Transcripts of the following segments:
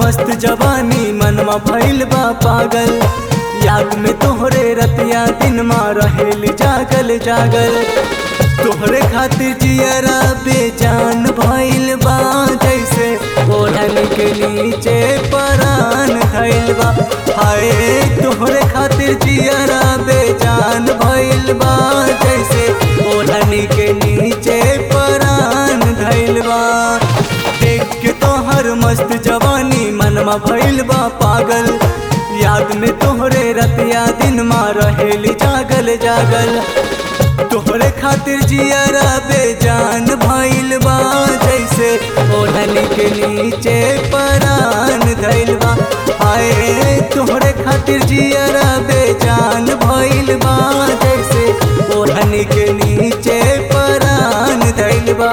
मस्त जवानी मनवा भइल बा पागल याद में तोहरे रतिया दिन मा रहेल जागल जागल तोहरे खातिर जियरा बेजान भइल बा जैसे ओढ़न के नीचे परान धइल बा हाय तोहरे खातिर जियरा बेजान भइल बा जैसे ओढ़न के नीचे परान धइल बा देख के तोहर मस्त जवानी मनवा भइल बा पागल याद में तोहरे रतिया दिन मा रहेली जागल जागल तोहरे खातिर जियरा बेजान भइल बा जैसे ओढ़न के नीचे परान धइल बा हाय तोहरे खातिर जियरा बेजान भइल बा जैसे ओढ़न के नीचे परान धइल बा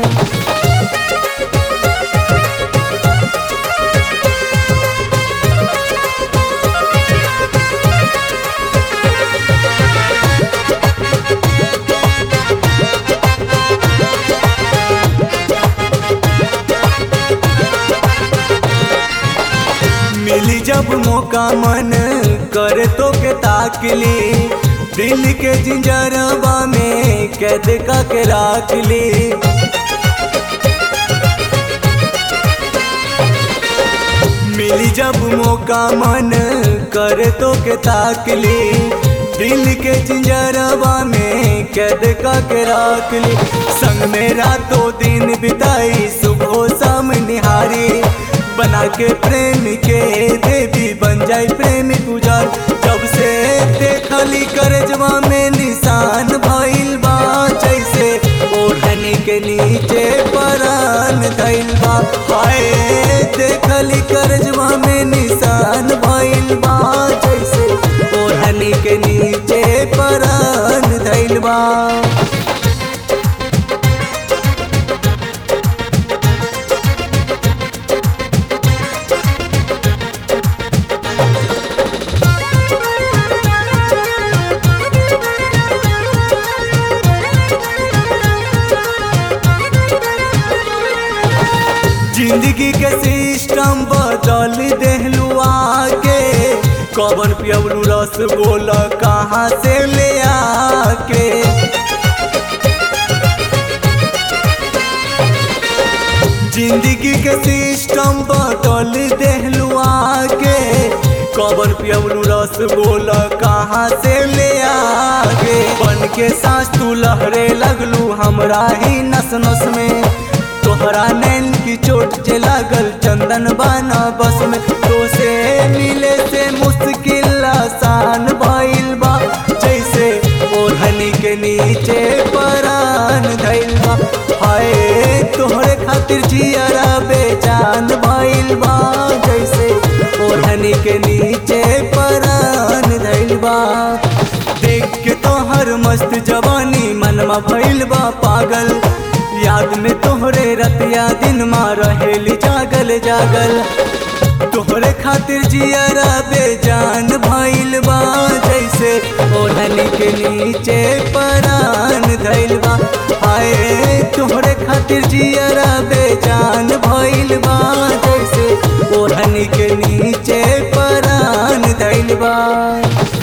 मिली जब मौका मन कर तो के ताकली दिल के जिंजरबा में कैद का के राख ली मिली जब मौका मन कर तो के ताकली दिल के जिंजरबा में कैद का के राख ली संग में रातों दिन बिताई सुबह शाम निहारी बना के प्रेम के देवी बन जाए प्रेम गुजार जब से देखली करजवा में निशान भइल बा जैसे ओढ़न के नीचे परान धइल बा हाय देखली करजवा में निशान भइल बा जैसे ओढ़न के नीचे परान धइल बा जिंदगी के सिस्टम बदल देहलू आके कवन पियवलू रस बोल कहाँ से ले आके जिंदगी के सिस्टम बदल देहलू आके कवन पियवलू रस बोल कहाँ से ले आके बन के सांस तू लहरे लगलू हमरा ही नस नस में तोहरा नैन की चोट जे लागल चंदन बाना बस में तो से मिले से मुश्किल आसान भइल बा जैसे ओढ़नी के नीचे परान धइल बा हाय तोहरे खातिर जियरा बेजान भइल बा जैसे ओढ़नी के नीचे परान धइल बा देख के तोहर मस्त जवानी मनवा भइल बा पागल याद में तोहरे रतिया दिन मा रहेली जागल जागल तोहरे खातिर जियरा बेजान भइल बा जैसे ओढ़न के नीचे परान धइल बा हाय तोहरे खातिर जियरा बेजान भइल बा जैसे ओढ़न के नीचे परान धइल बा